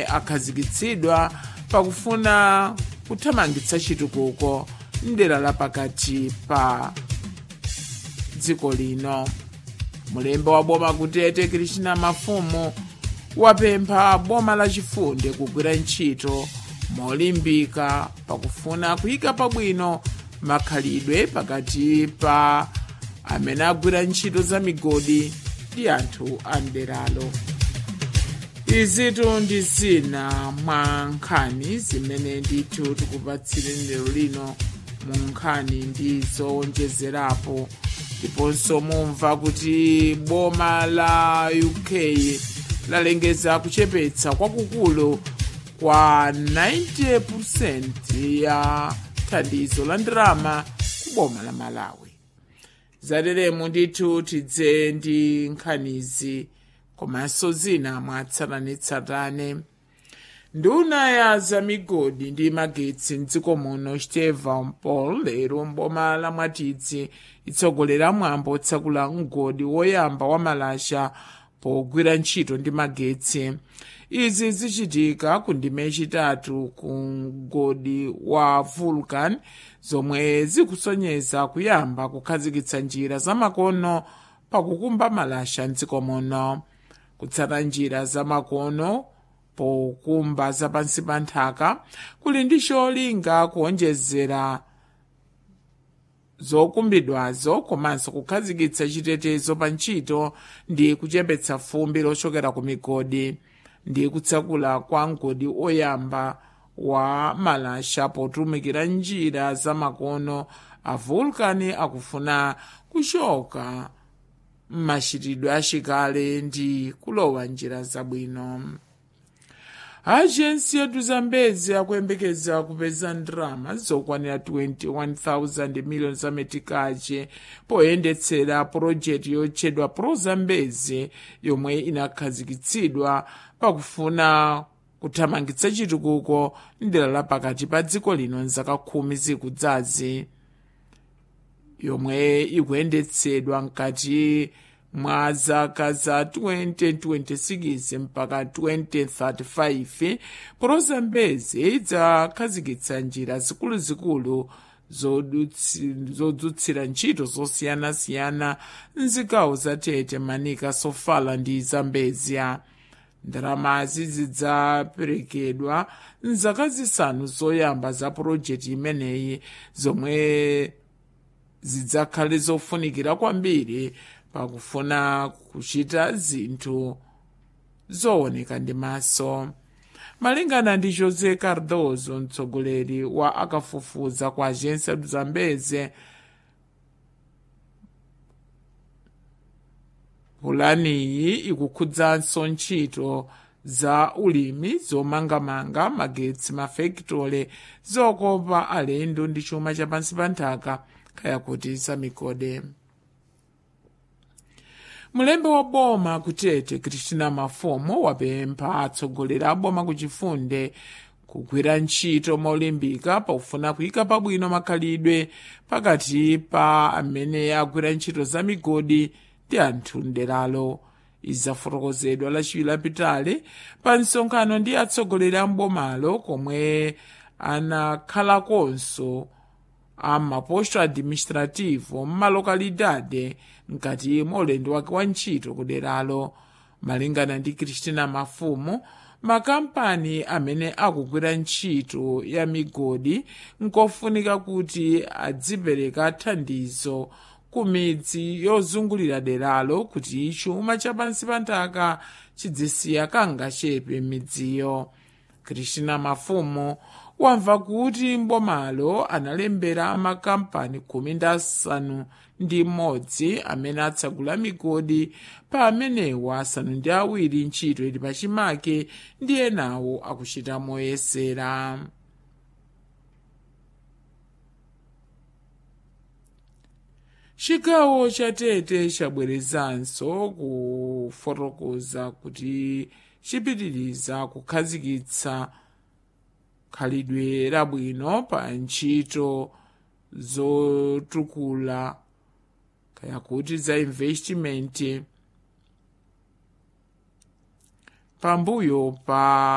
akhazikitsidwa pakufuna kuthamangitsa chitukuko mdera la pakati pa dziko lino mulembe wa boma kutete krishna mafumu wapempha boma lachifunde kugwira ntchito molimbika pakufuna kuyika pabwino makhalidwe pakati pa amene agwira ntchito za migodi ndi anthu a mderalo izitu ndi zina mwa nkhani zimene ndithu tikupatsireni lero lino mu nkhani ndi zowonjezerapo ndiponso mumva kuti boma la uk lalengeza kuchepetsa kwakukulu kwa 90% ya thandizo la ndalama ku boma la malawi zateremu ndithu tidze ndi nkhanizi komanso zina mwatsatanetsatane nduna ya zamigodi ndi magetsi mdziko muno stephen paul lero mboma la mwatidzi itsogolera mwambo otsakula mgodi woyamba wa malasha pogwira ntchito ndi magetsi izi zichitika ku ndime yachitatu ku mgodi wa vulcan zomwe zikusonyeza kuyamba kukhazikitsa njira zamakono pakukumba malasha mdziko muno kutsata njira zamakono pokumba zapansi pa nthaka kuli ndi cholinga kuonjezera zokumbidwazo komanso kukhazikitsa chitetezo pa ntchito ndi kuchepetsa fumbi lochokera ku migodi ndi kutsakula kwa mgodi oyamba wa malasha potumikira njira zamakono a vulcan akufuna kuchoka m'machitidwe achikale ndi kulowa njira zabwino ajensi yetu zambezi akuyembekeza kupeza ndalama zokwanira 21,000 miliyoni za metikache poyendetsera pulojekiti yotchedwa prozambezi yomwe inakhazikitsidwa pakufuna kuthamangitsa chitukuko mdera la pakati pa dziko lino mzaka khumi zikudzazi yomwe ikuyendetsedwa mkati mwa zaka za 2026 mpaka 2035 prozambezi idzakhazikitsa njira zikuluzikulu zodzutsira ntchito zosiyanasiyana mzigawo za tete manika sofala ndi zambezia ndalamazi zidzaperekedwa mzaka zisanu zoyamba za pulojekiti imeneyi zomwe zidzakhale zofunikira kwambiri pakufuna kuchita zinthu zooneka ndi maso malingana ndi josé cardoso mtsogoleri wa akafufuza kwa agência do zambeze pulaniyi ikukhudzanso ntchito za ulimi zomangamanga magetsi mafekitole zokopa alendo ndi chuma chapansi pa nthaka kaya kuti zamigodi mulembe wa boma kutete kristina mafumo wapempha atsogoleri a boma kuchifunde kugwira ntchito molimbika pakufuna kuyika pabwino makhalidwe pakati pa amene agwira ntchito za migodi ndi anthu mderalo izafotokozedwa lachiwiri lapitali pa msonkhano ndi atsogoleri a mbomalo komwe anakhalakonso a maposto administrativo mmalokalidade mkati mwa ulendo wake wa ntchito kuderalo malingana ndi kristina mafumu makampani amene akugwira ntchito ya migodi nkofunika kuti adzipereka thandizo ku midzi yozungulira deralo kuti chuma chapansi pa nthaka chidzisiya kangachepe midziyo kristina mafumu wamva kuti mbomalo analembera makampani khumi ndi asanu ndi mmodzi amene atsagula migodi pa amenewa asanu ndi awiri ntchito ili pachimake ndi enawo akuchita moyesera chigawo cha tete chabwerezanso kufotokoza kuti chipitiriza kukhazikitsa khalidwe labwino pa ntchito zotukula kaya kuti za investment pambuyo pa